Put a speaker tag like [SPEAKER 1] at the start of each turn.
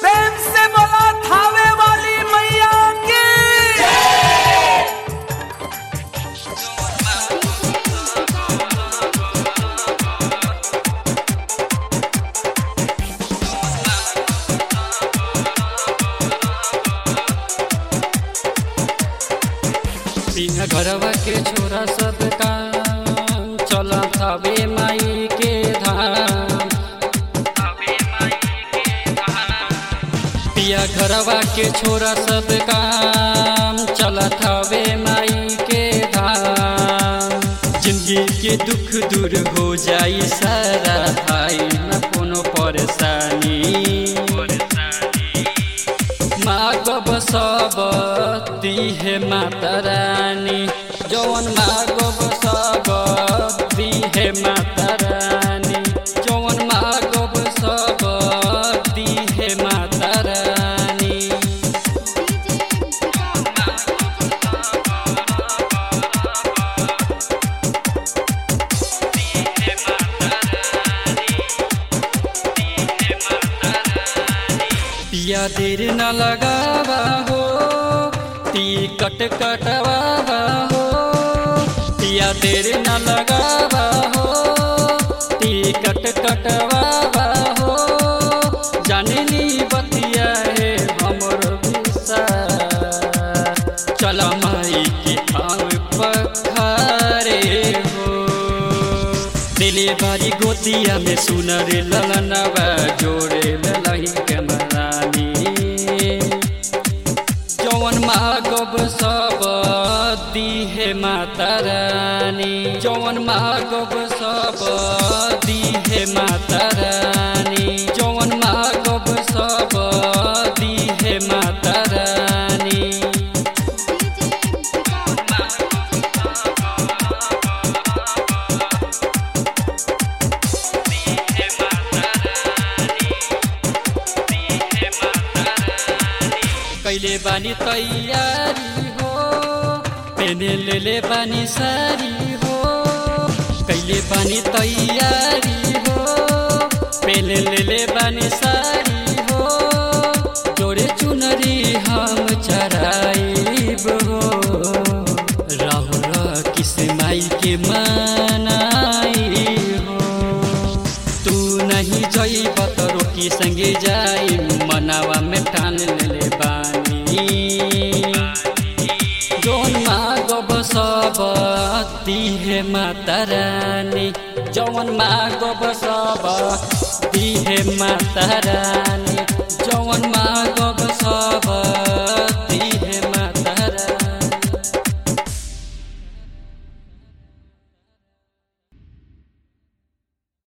[SPEAKER 1] प्रेम से बोला थावे वाली मैया की
[SPEAKER 2] बिना घरवा के छोरा सब काम चला थावे माई के धाम पिया घरवा के छोरा सब काम चला थावे माई के धाम जिंदगी के दुख दूर हो जाई सारा भाई न कोनो परेशानी मागब सब दिहे माता रानी जौन मागब सब दिहे माता रानी जौन मागब सब दिहे माता रानी पिया देर न लगावा हो टिकट कटवा हो पिया देर न लगावा हो टिकट कटवा हो जाने नी बतिया है हमर विसार चल माई के आव पखारे हो दिले बारी गोतिया में सुनर ललनवा जोड़े ललही के मरानी जौन मागब सब दिहे माता रानी जौन मागब सब दिहे माता रानी जौन मागब सब दिहे माता रानी कैले बानी तैयारी हो पेने ले ले बानी सारी हो कैले बानी तैयारी हो पेने ले ले बानी सारी हो जोड़े चुनरी हम चराइब हो राहुल किस माई के मनाई हो तू नहीं जइब त रोकी संगे जाई मनावा में ठान ले बानी जोन मागब सब दिहे माता रानी जौन मागब सब दिहे माता रानी जौन मा